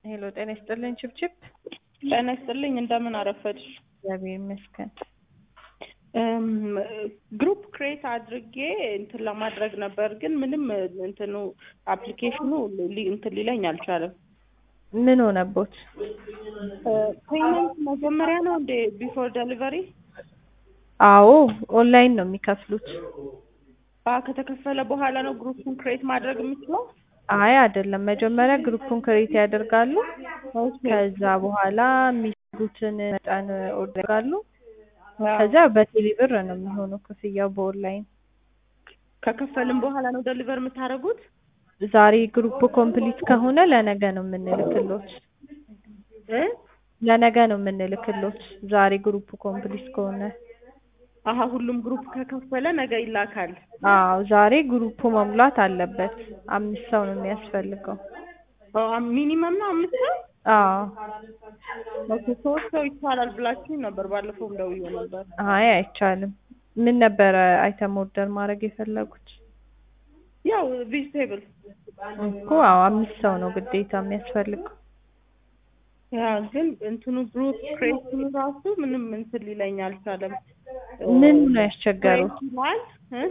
ሄሎ ጤና ይስጥልኝ ችብችብ። ጤና ይስጥልኝ እንደምን አረፈድሽ? እግዚአብሔር ይመስገን። ግሩፕ ክሬት አድርጌ እንትን ለማድረግ ነበር፣ ግን ምንም እንትኑ አፕሊኬሽኑ ሊ- እንትን ሊለኝ አልቻለም። ምን ሆነቦት? ፔመንት መጀመሪያ ነው እንደ ቢፎር ደሊቨሪ አዎ ኦንላይን ነው የሚከፍሉት። ከተከፈለ በኋላ ነው ግሩፑን ክሬት ማድረግ የምችለው? አይ አይደለም፣ መጀመሪያ ግሩፑን ክሬት ያደርጋሉ። ከዛ በኋላ የሚፈልጉትን መጠን ኦርደር ያደርጋሉ። ከዛ በቴሌ ብር ነው የሚሆነው ክፍያው በኦንላይን። ከከፈልም በኋላ ነው ደሊቨር የምታደርጉት? ዛሬ ግሩፕ ኮምፕሊት ከሆነ ለነገ ነው የምንልክሎት። እ ለነገ ነው የምንልክሎት ዛሬ ግሩፕ ኮምፕሊት ከሆነ። አሀ ሁሉም ግሩፕ ከከፈለ ነገ ይላካል። አዎ ዛሬ ግሩፑ መሙላት አለበት። አምስት ሰው ነው የሚያስፈልገው። ሚኒመም ነው አምስት ሰው? አዎ ኦኬ ሶስት ሰው ይቻላል ብላችሁኝ ነበር። ባለፈውም ደውዬ ነበር። አይ አይቻልም። ምን ነበረ አይተም ኦርደር ማድረግ የፈለጉት? ያው ቬጅቴብል እኮ አዎ አምስት ሰው ነው ግዴታ የሚያስፈልገው። ያ ግን እንትኑ ግሩፕ ክሬሽኑ ራሱ ምንም እንትን ሊለኝ አልቻለም። ምኑ ነው ያስቸገሩት? ክሬት ይላል እ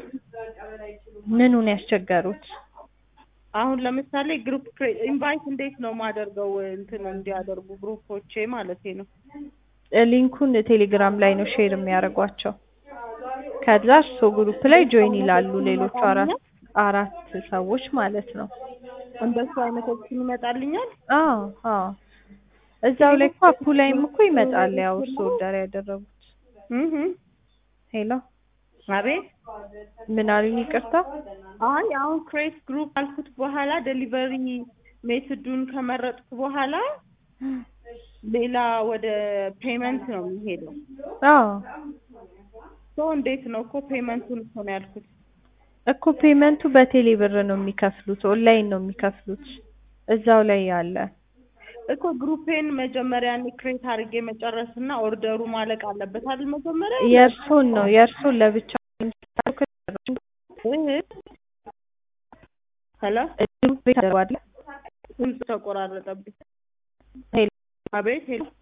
ምኑ ነው ያስቸገሩት? አሁን ለምሳሌ ግሩፕ ኢንቫይት እንዴት ነው ማደርገው እንትን እንዲያደርጉ ግሩፖቼ ማለት ነው። ሊንኩን ቴሌግራም ላይ ነው ሼር የሚያደርጓቸው። ከዛ እሱ ግሩፕ ላይ ጆይን ይላሉ ሌሎቹ አራት አራት ሰዎች ማለት ነው። እንደሱ አይነት ኦፕሽን ይመጣልኛል። አዎ አዎ እዛው ላይ እኮ አፑ ላይም እኮ ይመጣል። ያው እሱ ኦርደር ያደረጉት። እህ ሄሎ አቤት ምን አሉኝ? ይቅርታ። አይ አሁን ክሬት ግሩፕ አልኩት በኋላ ዴሊቨሪ ሜትዱን ከመረጥኩ በኋላ ሌላ ወደ ፔመንት ነው የሚሄደው። አዎ ሶ እንዴት ነው እኮ ፔመንቱን እኮ ነው ያልኩት። እኮ ፔመንቱ በቴሌ ብር ነው የሚከፍሉት፣ ኦንላይን ነው የሚከፍሉት። እዛው ላይ ያለ እኮ ግሩፔን መጀመሪያ እኔ ክሬት አድርጌ መጨረስና ኦርደሩ ማለቅ አለበት አይደል? መጀመሪያ የእርሶን ነው የእርሶን ለብቻ ሄሎ ግሩፕ ተደርጓል። ድምፅ ተቆራረጠብኝ። ሄሎ አቤት ሄሎ